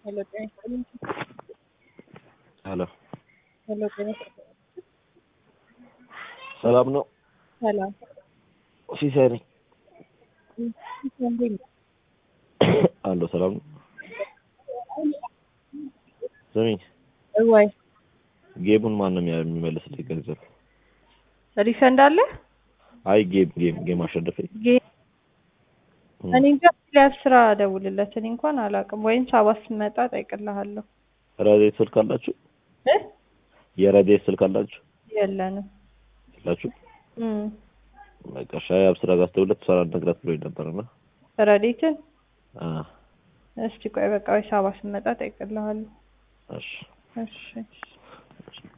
ሄሎ ጤና ይስጥልኝ። ሄሎ ሄሎ ጤና ይስጥልኝ። ሰላም ነው? ሰላም ሲሳይ ነኝ። እንዴት ነህ? አለሁ። ሰላም ነው? ስሚኝ፣ ወይ ጌሙን ማን ነው የሚያ- የሚመልስልኝ ገንዘብ? ሪፈንድ አለ? አይ ጌም ጌም ጌም አሸነፈ። ጌ- እኔ እንጃ ሊያብ ስራ ደውልለት። እኔ እንኳን አላውቅም። ወይም ሰባት ስመጣ ጠይቅልሃለሁ። ረዴት ስልክ አላችሁ? እ? የረዴት ስልክ አላችሁ? የለንም። የላችሁ? እም በቃ ሻይ አብስራ ጋር ስትደውልለት እሷን አናግራት ብሎኝ ነበርና ረዴትን አ እስቲ ቆይ በቃ ወይ ሰባት ስመጣ ጠይቅልሃለሁ። እሺ እሺ